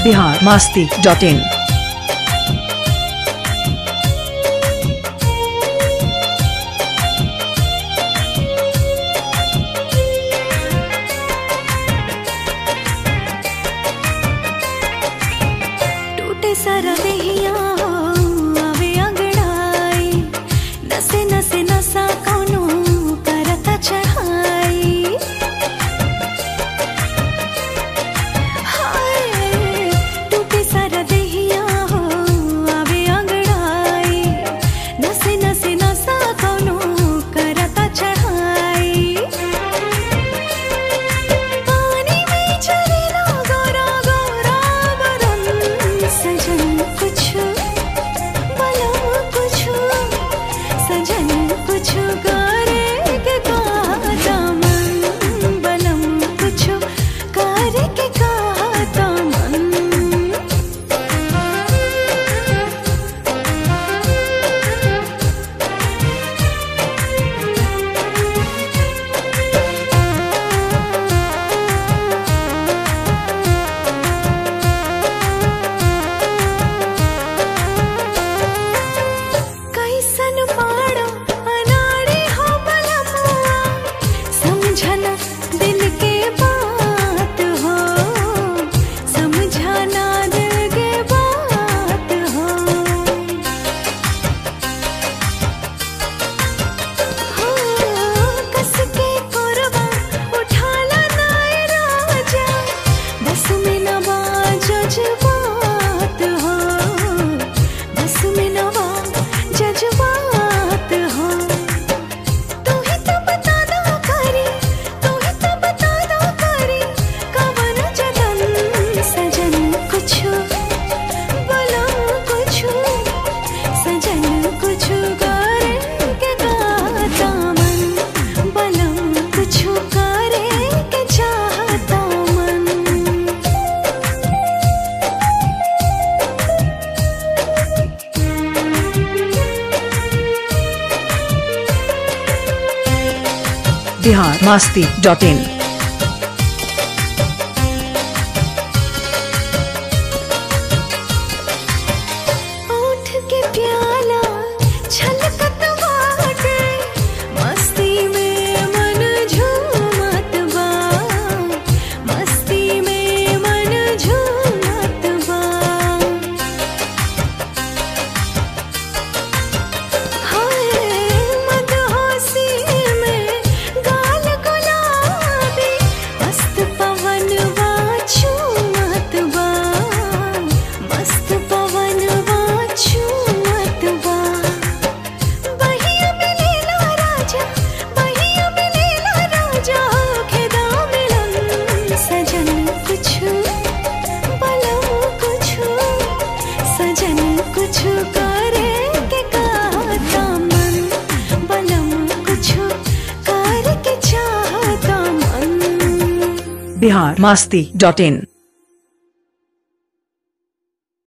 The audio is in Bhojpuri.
बिहार मास्ती डॉट इन टूटे सारा देहिया हो आवे अंगड़ाई नसे नसे नसा कौनो करता चढ़ाई हाय टूटे सारा देहिया हो आवे अंगड़ाई नसे नसे नसा कौनो करता चढ़ाई पानी में चलेला गोरा गोरा बदन सजन कुछ बला कुछ सजन कुछ करे के कहता मन बलम कुछ करे के कहता मन कैसन पाड़ो अनाड़ी हो बलमुआ समझना दिल के बात हो समझना दिल के बात हो हो कस के कोरबा उठाला नाय राजा बस में न जज्बात हो बस में न जज्बात हो तू ही तो बता दो करी तू ही तो बता दो करी कवन जतन सजन कुछ बोलो कुछ सजन कुछ करे के गाता मन बलम कुछ करे के चाहता मन बिहार मास्ती डॉट इन ओठ के प्याला छलकत बाटे मस्ती में मन झूमत बा मस्ती में मन झूमत बा हाय मदहोशी में गाल गुलाबी मस्त पवन वा छूमत बा मस्त पवन वा छूमत बा बहिया मिलेला राजा बहिया मिलेला राजा खेदा मिलन सजन कुछ बलम कुछ सजन कुछ करे के कहता मन बलम कुछ करे के चाहता मन बिहार मास्ती डॉट इन